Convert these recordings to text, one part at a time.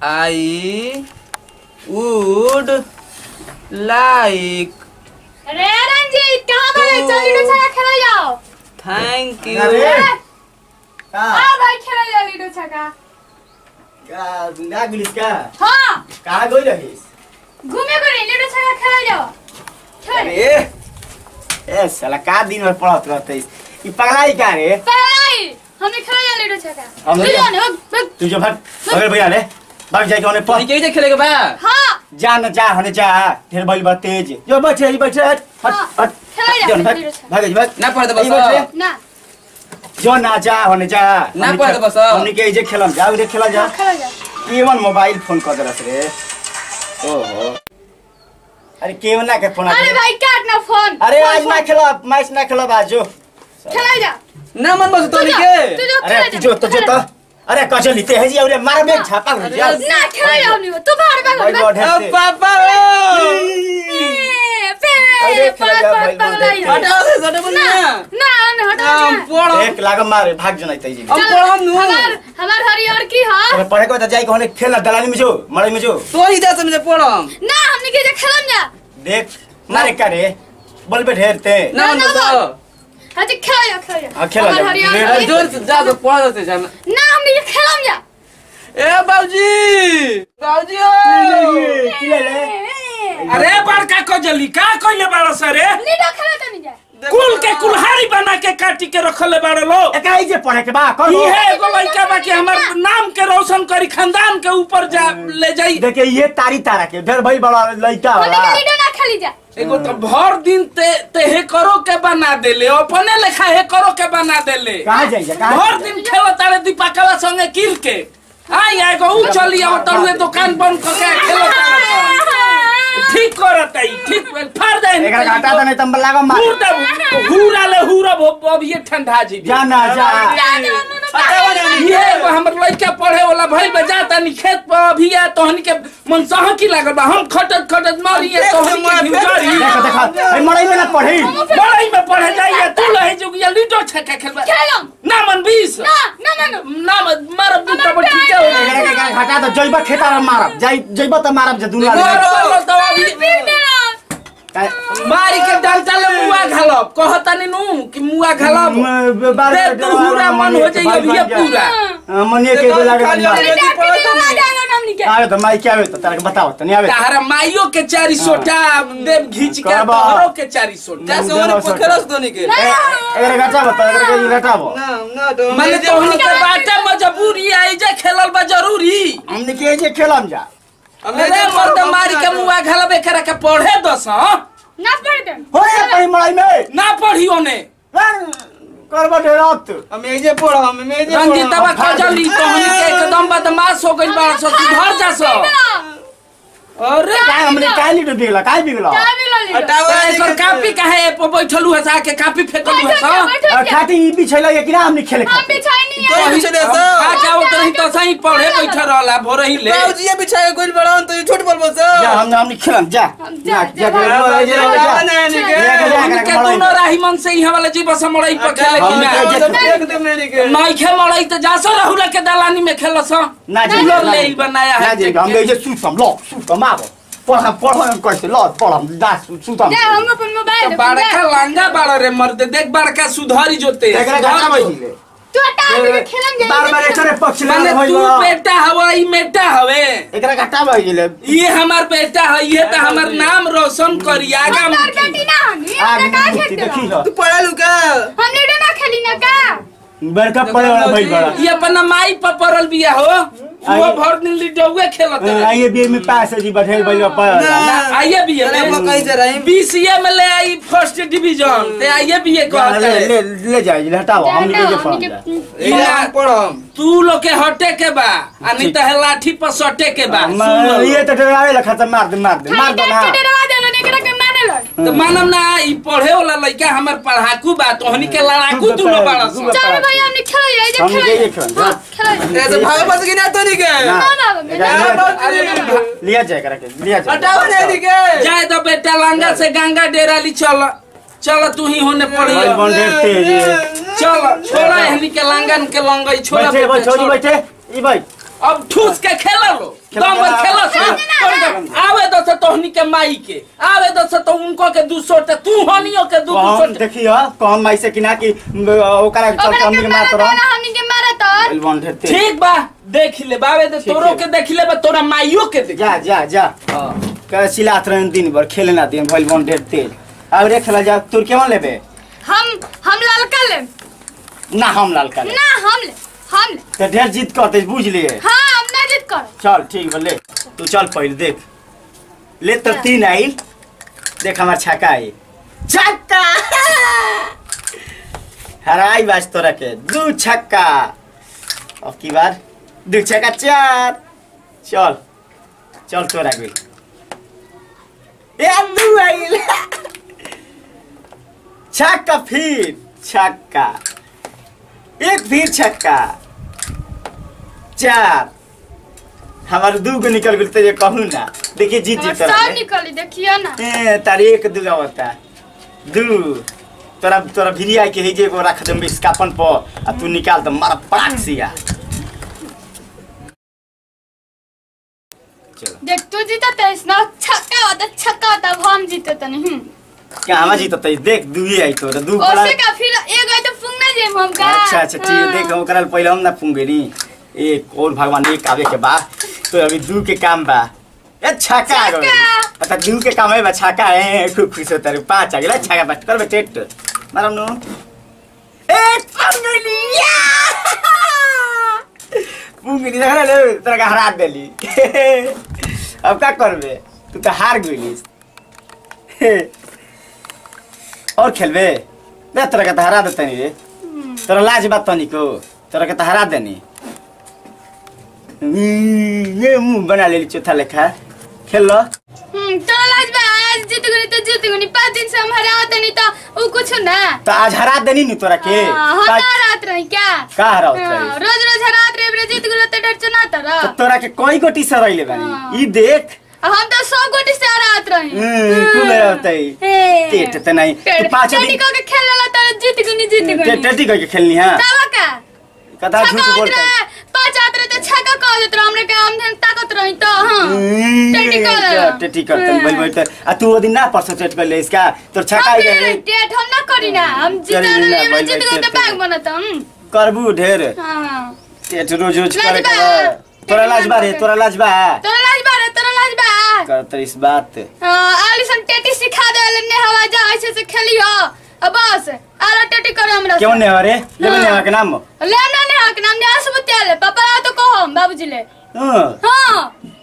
I would like अरे रंजीत कहाँ भागे तो- चल लूडो छक्का खेला जाओ thank you. अरे का हाँ भाई खेला जाओ लूडो छक्का का ना गुलिस का हाँ कहाँ गई रहिस घूमे को नहीं लूडो छक्का खेला जाओ खेल अरे ए साला का दिन भर पढ़त रहते ई पगलाई का रे पहलाई हमने खेला जाओ लूडो छक्का हमने- ले जाओ ना भाग भाग तू जो भट बगल भैया रे भाग जाके ओने तोहनी पढ़ के जे खेलेके बा हाँ जा न जा हने जा ढेर बैल बा तेज जो बैठे ही बैठे हट हट हाँ, हट खेला जा, जो न, भाग लूडो छक्का। भाग भाग ना पढ़ दे ई बैठ रे। बस ना जो ना जा होने जा ना हमनी पढ़ खे- दे बस। हमनी के जे खेलम जा उरे खेला जा हाँ, खेला जाओ केवन मोबाइल फोन कर देलस रे ओहो अरे केवन ना के फोन आ अरे गया। भाई काट ना फोन अरे फोन, आज ना फोन। खेला मैच ना खेला बाजो खेला जा ना मन बस तू तोहनी जा, के तू जा, अरे खेला तू जा, जो तो जो खेला तो जा। अरे कचो लिते है जी अरे मार में छापा हो जा ना खेला जाओ नहीं तू बाहर भाग भाई भाग बहुत ओ है पापा अरे खेला जा, भाई, बहुत है। हटाओ से सटे बोल ना ना ना ना हटाओ हम जा। पढ़म एक लाग मारे भाग जनाई तई जी हम चल, पढ़म नु हमार हमार हरियर की हा अरे पढ़े को तो जाई कोने खेल दलाली में जो मड़ई में जो तोहनी दे समझे पढ़म ना हमने के जे खेलम जा देख मारे करे बोल पे ढेर ते ना मन ना, बस ना। हां जे खेला जा खेला जा हाँ, खेला जा। हमार हरियर ले, अरे की- जोर से जा तो पढ़ दे जा ना हमने के खेलम जा ए बाबूजी बाबूजी ओ की ले ले अरे बड़का कजली का कइले बाड़ सरे लीडो खेला तनी जा कुल के कुल्हाड़ी बना के काटी के रखले बाड़ लो एका ई जे पढ़े के बा कर इहे एगो लइका बा कि हमर नाम के रोशन करी खानदान के ऊपर जा ले जाई देखिए ये तारी तारा के ढेर भाई बड़ा लइका हमने होला के लीडो ना खेली जा एगो तो भर दिन ते ते हे करो के बना देले अपने लेखा हे करो के बना देले कहाँ जाइए कहाँ भर दिन खेलो तारे दीपाकवा संगे किल के आई एगो उ चली आओ तरुए दुकान बंद क के खेलो तारे ठीक करत आई ठीक फाड़ दे एकरा घाटा तो नहीं तंबल लागम मार हुर दे हुरा ले हुरा अब ये ठंडा जी जा ना जा ये एगो हमर लइका पढ़े वाला भइल बा जाता नि खेत पर अभी आ तोहनी के मन सहकी लागल बा हम खटत खटत मरिए तोहनी के भिजरी देखो देखो भाई मड़ई में ना पढ़ी बड़ई में पढ़े जाइए तू लहे जुगिया लीडो छक्का खेलबा खेलम ना मन बीस ना ना ना ना ना मन मारब दू तब ठीक है एकरा के एकरा घाटा तो जइबा खेता में मारब जाई जइबा तो मारब जे दुनिया मारो तो अभी फिर देना मारी के डंटा ले मुआ घालब कहतानी नु कि मुआ घालब दे तू हुरा मन हो जाइए अभी ये पूरा मनिए के बोला के मार अरे जा के दिवा जाना हमने के आवे तो माई क्या आवे तो तारा के बताओ तो नहीं आवे तारा माइयो के चारी सोटा देव घींच के करबा। तोहरो के चारी सोटा जा से ओने पोखरस तोहनी के ना एकरा घाटा बता एकरा के घाटा बो ना ना तो माने तोहनी के बाटे मजबूरी आई जे खेलल बा जरूरी हमने के जे खेलम जा हमें अरे मर्द मारी के मुआ घालब एकरा के पढ़े दस हाँ? ना पढ़ दे हो रे पही मड़ई में ना पढ़ियो ने करबा ढेरात हम एजे पढ़म हम एजे रंजीतवा खजली तोहनी के एकदम बदमाश हो गइल बा सब सुधर जा सब अरे काय हमने काय लीटर बिगला काय बिगला क्या भी लो लीडो हटाओ तो एकर कापी काहे पे बैठलू है साके कापी फेकलू है सा बैठो क्या खाती ई बिछैला ये कि ना हमने खेले हम खाती बिछाई नहीं तो है पीछे दे सो खा के आवत रही तो सही पढ़े बैठ रहला भोरे ही ले बाबूजी ये बिछाए कोई बड़ा तो ये छोट बोल बस जा हमने हमने खेलम जा जा, जा जा, जा जा जा के कोनो राही मन से ही वाला जी बस मड़ई पर खेले कि ना देख दे मेरी के नहीं खे मड़ई तो जासो रहुला के दलानी में खेलस ना जी लोग ले ही बनाया ना है जी हम ये सुतम लो सुतम आबो पढ़म पढ़म कैसे लो पढ़म दास सुतम जा हम अपन मोबाइल तो बड़का लांगा बाड़ा रे मर्द देख बड़का सुधारी जोते एकरा घाटा बजिले तू हटा हमने के खेलम जा बार बार एकरे पक्ष ले माने होई तू बा बेटा हवा ई बेटा हवे एकरा घाटा बजिले ये हमार बेटा है ये तो हमार नाम रोशन करी आगा हम मुखी। बेटी ना हमी आ हमने का मुक्ति खेलते देखी रहो लो तू पढ़ा लुका हम लीडो ना खेली ना का बड़का पड़े वाला भाई बड़ा ये अपना माई पर पड़ल बिया हो वो भर दिन लिडौए खेलत है आइए बी में पास है जी बैठे भाई पड़ा ना। आइए भी अरे हम लोग कहीं से रही बीसीए में ले आई फर्स्ट डिवीजन ते आइए भी ये कहते ले हैं ले ले जाइए हटाओ हम ना, निकल हमने के पढ़ के- एजे हम पढ़म तू लोग के हटे के बा आ नहीं तो है लाठी पर सटे के बा सुन लो। ये तो डरावे लखा तो मार दे मार दे मार खाली दो ना डांट के डरवा देलो ने एकरा के माने लो तो मानम ना ई पढ़े वाला लड़का हमर पढ़ाकू बा तोहनी के लड़ाकू तू तो दुनो पढ़- बाड़ा तू सन। बता। चल भाई हमने खेल जाए जे हमने खेल ये खेल, जा। खेल ऐसे भाग बस की ना तो नहीं के ना। ना ना बेटा अरे लिया जाए करा के लिया जाए हटाओ नहीं नहीं के जाए तो बेटा लांगा से गंगा डेरा ली चल चल तू ही होने भाई पड़ी बन देखते हैं ये चल छोड़ा हनी के लांगन के लंगई छोड़ा बैठे बेटा, बैठे छोड़ी छोड़। बैठे ई भाई अब ठूस के खेला लो खेला दम भर खेला खेला। सो तोहनी के- आवे दो से तोहनी के माई के आवे दो से तो उनको के दू सौ ते तू हनियो के दू दू सौ कौन देखियो कौन माई से किना कि ओकरा चल ओकरा हमनी के के मारा मार तो तोरा हमनी के मारा तो एलबन ढेते ठीक बा देख ले बावे दे ठीक तोरो है। के देख ले बा तोरा माइयो के देख जा जा जा हाँ। कह सिलात रहन दिन भर खेले ना दिन भइल बन ढेर तेल अब रे खेला जा तू केवन लेबे हम हम ललका ले ना हम लाल का ले ना हम ले हम ले तो ढेर जीत करते बुझ लिए हाँ हम ना जिद कर चल ठीक बा ले तू चल पहले देख ले तो तीन आइल देख हमार छक्का आई छक्का हराई बाज तोरा के दू छक्का अब की बार दू छक्का चार चल चल तोरा गेल ए दू आइल छक्का फिर छक्का एक फिर छक्का चार हमारे दू गो निकल गेल तो ये कहूँ ना देखिए जीत हमर जीत सब रहा निकली देखियो ना ए तारी एक दू होता दू तोरा तोरा भिरिया के है जे एगो रख दम इसकापन पर आ तू निकाल दम मारा पड़ाक सिया चलो देख तू जीता तेईस ना छक्का होता छक्का होता अब हम जीते तो नहीं क्या हमा जीत तई देख दू ही आई तोरा दू बड़ा ओसे का फिर एक गए तो फुंगना जेम हम का अच्छा अच्छा ठीक है देख ओकरा ले पहले हम ना फूंगे नी एक और भगवान एक आवे के बा तो अभी दू के काम बा ए छक्का आ गइल छक्का। अच्छा दू के काम है बा छक्का है खूब खुश होता रे पांच आ गेला छक्का बस कर बे टेट मारम नु ए फंगली फंगली देख ले तेरा का हरा देली अब का करबे तू तो हार गइलिस और खेलबे दे तोरा के तो हरा देते नी रे तोरा लाज बात तनिको तोरा के तो हरा देनी हम्म, ये मुंह बना लेली चौथा लेखा खेल लो हम्म तो लाज बा आज जीत गनी तो जीत गनी पाँच दिन से हम हराते नहीं तो उ कुछ ना तो आज हरा देनी नी तोरा के हाँ, हम का- ना हरात रही क्या का हरावत हाँ, रही रोज रोज हरात रहे बरे जीत गलो तो डर चना तर तो तोरा के कोई गोटी से रही ले हाँ। बानी ई देख हम तो सौ गोटी से हरात रही हम्म, खूब रहतई टेट त नहीं तू पाँच दिन को के खेल ला तो जीत गनी जीत टे- गनी टेटी करके खेलनी है तब का कदा झूठ छक्का होत बोलता रहे पाँच आत रहे तो छक्का कह देत रहे हमने के हम धन ताकत रही तो हाँ टेटी कर रहे। टेटी करते बोल बोल तो आ तू वो दिन ना परसों टेट कर ले इसका तोर छक्का हम ही रहे डेट हम ना करी ना हम जीत करी ना, रहे भाई, जीत भाई, गलो तो टेट बैग करी। बनत हम करबू ढेर हाँ टेट रोज रोज लाज करे बा। के तोरा लाज बा रे तोरा लाज बा तोरा लाज बा रे तोरा लाज बा करत इस बात हाँ आलिसन टेटी सिखा दे ने हवा जा ऐसे से खेलियो अब बस आला टेटी करे हमरा क्यों ने हरे लेबे ने के नाम ले ना ने हक नाम ने आस बतिया पापा आ तो कहो बाबूजी ले हां हाँ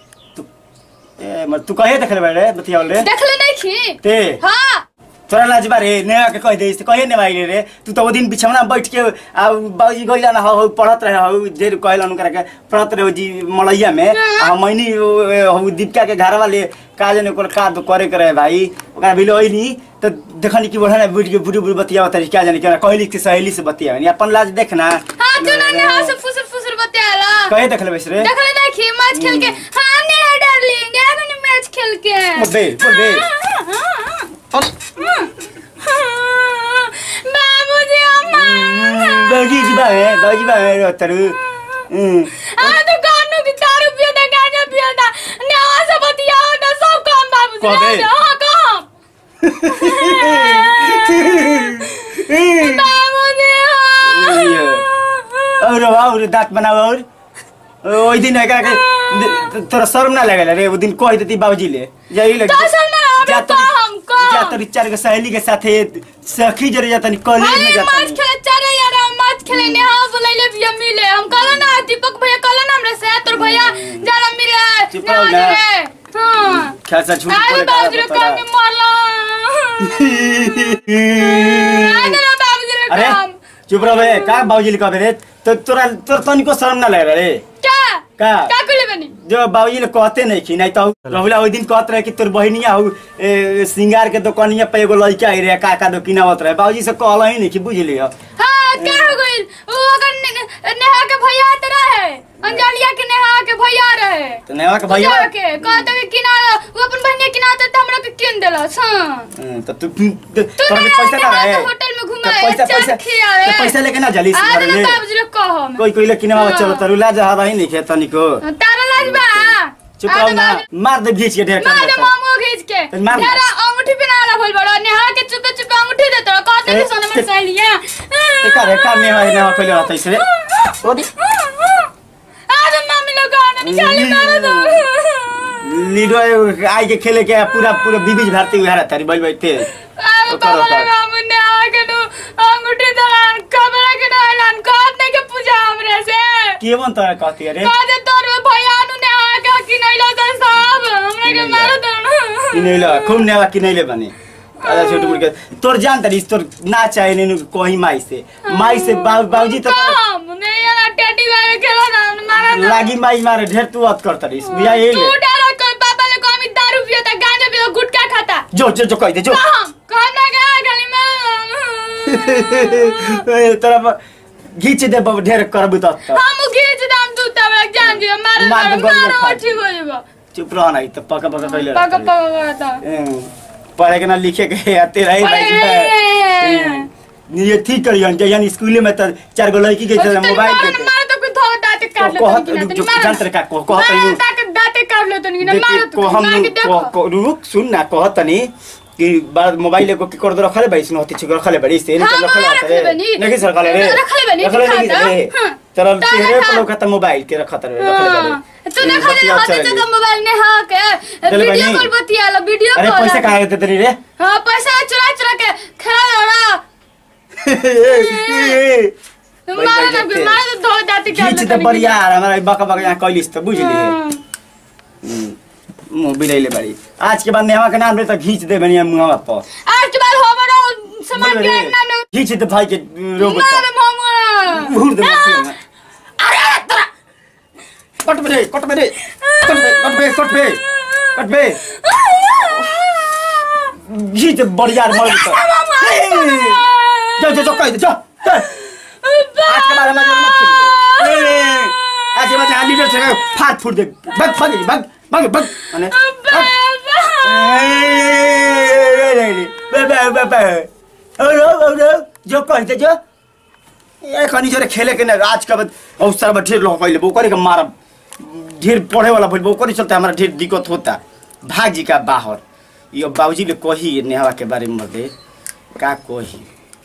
ए मर तू कहे देखले बड़े बतियावल रे देखले नहीं खी ते हाँ तोरा लाज बा रे ने के कह दे कहे ने भाई रे तू तो वो दिन बिछौना बैठ के आ बाबूजी गइला ना हो पढ़त रहे हो देर कहलन करे के पढ़त रहे हो जी मलैया में आ मैनी हो दीपिका के घर वाले का जने कोन का तो करे करे भाई ओकरा बिलो ओइनी तो देखनी कि बढ़ा ना बैठ के बुढ़ी बुढ़ी बतिया तरी क्या जाने क्या कहली कि सहेली से बतिया अपन लाज देखना हाँ तू ना ने हाँ से फुसर फुसर बतिया ला कहे देखले बैस रे देखले नहीं खी मैच खेल के हाँ ने डार्लिंग आ मैंने मैच खेल के बोल बे बोल बे बाबूजी अम्मा बाजी जी बा है बाजी बा है तरु हम्म हाँ तो कानू की दारू पियो ना गांजा पियो ना नवा से बतियाओ ना सब काम बाबूजी कबे? हाँ काम बाबूजी ये। हाँ और और दांत बनाओ और ओइ दिन एकरा के तोरा शर्म ना लगल रे वो दिन कह देती बाबूजी ले जाई लग तो शर्म ना आवे, जा तोरी- काम, काम। जा तोरी चार के सहेली के साथे सखी जरे जातनी कॉलेज में अरे मैच जातनी खेले चले यार हम मैच खेले ने हाँ बुलाइले भैया मिले हम कहला ना दीपक भैया कहला ना हमरे से तोर भैया जाना मिले चुप रहो ना ना। रे हाँ खेल से झूठ अरे बोले बाबूजी रे तोरा काम में मारला अरे ना बाबूजी रे अरे काम चुप रह बे का बाबूजी कहबे रे तो तोरा तोर तनिको शर्म ना लग रे क्या का क्या कुले बनी जो बाबूजी ने कहते नहीं कि नहीं तो रहुला ओइ दिन कहत रहे कि तोर बहिनिया हो ए, सिंगार के दुकानिया पे एगो लड़का आई रे काका दो किनावत रहे बाबूजी से कहला ही नहीं कि बुझ लियो हाँ क्या हो गई वो अगर ने- नेहा के भैया तेरा है अंजलिया के नेहा के भैया रहे तो नेवा के भैया भैया के कहते कि किना वो अपन बहनिया किना तो हमरा के के किन देलस हां हम्म, तो तू तू- तू तोरा के ना पैसा ना आके रहे हाथ होटल में घुमाए, तो पैसा चाट पैसा खियावे। तो पैसा लेके ना जली आज घर ना ले बाबूजी लोग कहो मैं कोई कोई लेके ना हाँ। चलो तरू ला जा रही नहीं खे तनिको तारा लाज बा चुप रहो ना मार दे घीच के ढेर मार दे कर मामू खींच के तो मार- तेरा अंगूठी पे ना बोल बड़ा नेहा के चुपे चुपे अंगूठी दे तोरा कहते ए, कि सोना में ए, सहेलिया एका रे का ने भाई ना कोई रहता इसरे ओदी आज मम्मी लोग आना निकाले मारो दो लीडो आई के खेले के पूरा पूरा बीबीज भारती हुआ रहता री बैठ बैठते अरे ओकर बाबा ओकर। लगा मुन्ने आके नु अंगूठी दलान कमरा के डालन कहत नहीं के पूजा हमरे से के बन तोरा कहती अरे कहते तोर भैया नु ने आके कि नहीं लो तो सब हमरे के मारो दो किनैले खूब नेवा किनैले बने अरे छोटू मुर्गे तोर जान तरी तोर ना चाहे ने कोही माई से माई से बाबू बाबूजी तो काम नहीं यार टेडी वाले खेला ना मारा ना लागी माई मारे ढेर तू अत कर तरी बिया ये तू डरो कोई पापा ले को अमित दारू पियोता गांजा पियो गुटखा खाता जो जो जो कह दे जो कहां कहां ना गया गली में ए, तोरा ब- घीच दे बाबू ढेर करबू त त। हम घीच दाम तू तब जान दियो मार मार मार दे गोली में मारो फाड़। ठीक हो जाएगा चुप रह ना त पका पका कइले पका पका करता पढ़े के ना लिखे के आते रही भाई ये ठीक करियन जे यानी स्कूल में त चार गो लड़की के चल मोबाइल देते मार तो कुछ थोड़ा दांत काट ले को कहत रुक जो जानत रे का को कहत मार यू ताके दांत काट ले तो नहीं ना देखिए, मारो को तो हम मार के को, देखो को, रुक सुन ना कहत तनी कि बार मोबाइल को की कर दो रखले भाई सुन होती छिक रखले बड़ी से हाँ, नहीं रखले हाँ, आते रखले बनी। नहीं सर रखले रे रखले बनी, रखले नहीं दिखाता। रे हाँ। तेरा ताला चेहरे था। पर लोग मोबाइल के रखत रे रखले हाँ। बड़ी तू देखो ले हाथ से तो मोबाइल ने हाँ के चल वीडियो बनी। कॉल बतिया लो वीडियो अरे कॉल पैसे कहाँ देते तेरी रे हाँ पैसा चुरा चुरा के खेला लो ना भाई, मारो ना भाई, मारो तो धो दांत काट खींच ले तो बढ़िया यार हमारा बका बका यहाँ कैलिस तो बुझ ली मुंह बिलैले बड़ी आज के बाद नेवा के नाम रे तो घींच दे बनिया मुंहवा पर आज के बाद हो बनो सामान बोल के रे। नाम ले घींच दे भाई के रोबो मार मामू घूर दे मत से। अरे तोरा कट बे कट बे कट बे कट बे कट बे कट बे घींच बढ़िया मर तो जा जा जा कह दे जा जा। आज के बाद हमारे मत खेल ए, आज के बाद यहाँ लीडर से फाट फूट दे भाग भाग भाग भाग भाग अने भाग। जो कहते जो ए खनी जोरे खेले के ना आज का बाद अवसर में ढेर लोग कहले वो करे के मारा ढेर पढ़े वाला बोल वो करे चलते हमारा ढेर दिक्कत होता भाग जी का बाहर यो बाबूजी ले कही नेहवा के बारे में दे का कही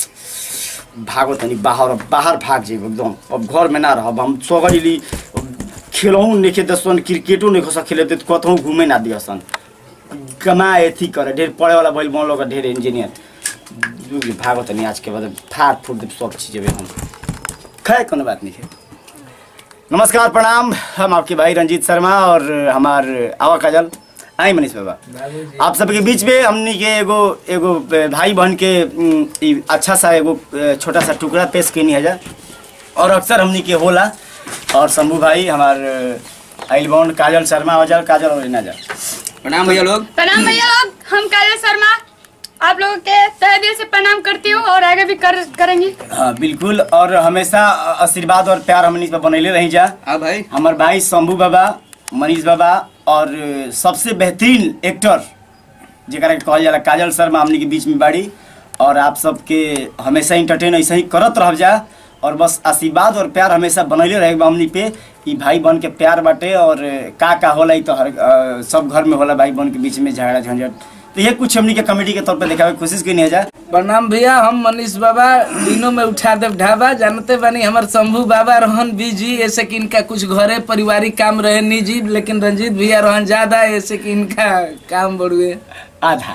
भागो तनी बाहर अब बाहर भाग जेब एकदम अब घर में ना रहब हम सोगरी खेलहूँ नहीं खेत सन क्रिकेटो नहीं खसा खेले तो कतहूँ घूमे ना दिया सन कमाए अथी करे ढेर पढ़े वाला भइल मन लोग ढेर इंजीनियर भागो तनी आज के बाद फाड़ फूट दे सब चीज़ हम खैर कोनो बात नहीं है नमस्कार प्रणाम हम आपके भाई रंजीत शर्मा और हमार आवा काजल आई मनीष बाबा आप सबके बीच में हमनी के एगो एगो भाई बहन के उम, ई अच्छा सा एगो अ, छोटा सा टुकड़ा पेश कैनी है जा और अक्सर हमनी के होला और शंभू भाई हमार आइल बॉन्ड काजल शर्मा वजल काजल और ना जा प्रणाम भैया लोग प्रणाम भैया लोग हम काजल शर्मा आप लोगों के तहे दिल से प्रणाम करती हूँ और आगे भी कर करेंगी हाँ बिल्कुल और hमेशा आशीर्वाद और प्यार हमनी पे बनैले रही जा हाँ भाई हमार भाई शंभू बाबा मनीष बाबा और सबसे बेहतरीन एक्टर जरा के कहल जाला काजल शर्मा हमनी के बीच में बाड़ी और आप सबके हमेशा इंटरटेन ऐसे ही करत रह जा और बस आशीर्वाद और प्यार हमेशा बनैले रहे हमनी पे ई भाई बन के प्यार बाटे और का का होला ई तो हर अ, सब घर में होला भाई बन के बीच में झगड़ा झंझट तो ये कुछ हमनी के कमेटी के तौर पे दिखावे के कोशिश की नहीं जा प्रणाम भैया हम मनीष बाबा दिनों में उठा देव ढाबा जानते बानी हमार शंभू बाबा रहन बिजी ऐसे कि इनका कुछ घरे पारिवारिक काम रहे निजी लेकिन रंजीत भैया रहन ज्यादा ऐसे कि इनका काम बढ़ुए आधा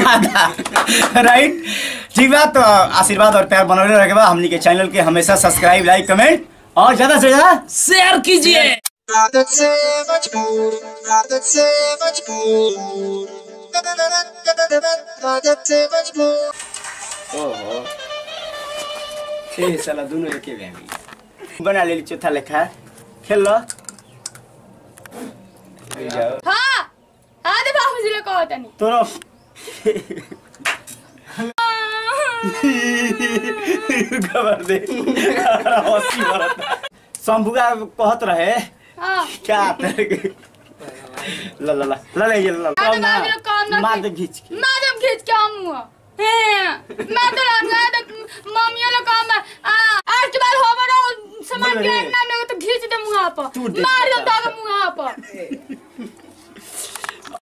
आधा राइट ठीक बात तो आशीर्वाद और प्यार बनौले रखे बा हमनी के चैनल के हमेशा सब्सक्राइब लाइक कमेंट और ज्यादा से ज्यादा शेयर कीजिए Rather say much more, rather say much more. Rather say much more. ओहो ए साला दोनों एके भए बना लेली चौथा लेखा खेल लो ए जाओ हाँ हाँ दे बाबूजी लोग कहो तनी तोरो खबर दे हंसी बरता शंभुगा कहत रहे हाँ क्या तेरे के- ला ला ला ला ले ये ला हाँ ला दे ना बाबूजी लोग कहो ना मार दे घींच के मार दम खींच के हम हुआ हैं मैं तो लगा दे मम्मी लोग काम आ आज के बाद हो बड़ा सामान बोल के रे। ना ना तो खींच दे मुंह पर तू देख मार दम बता। दाग मुंह पर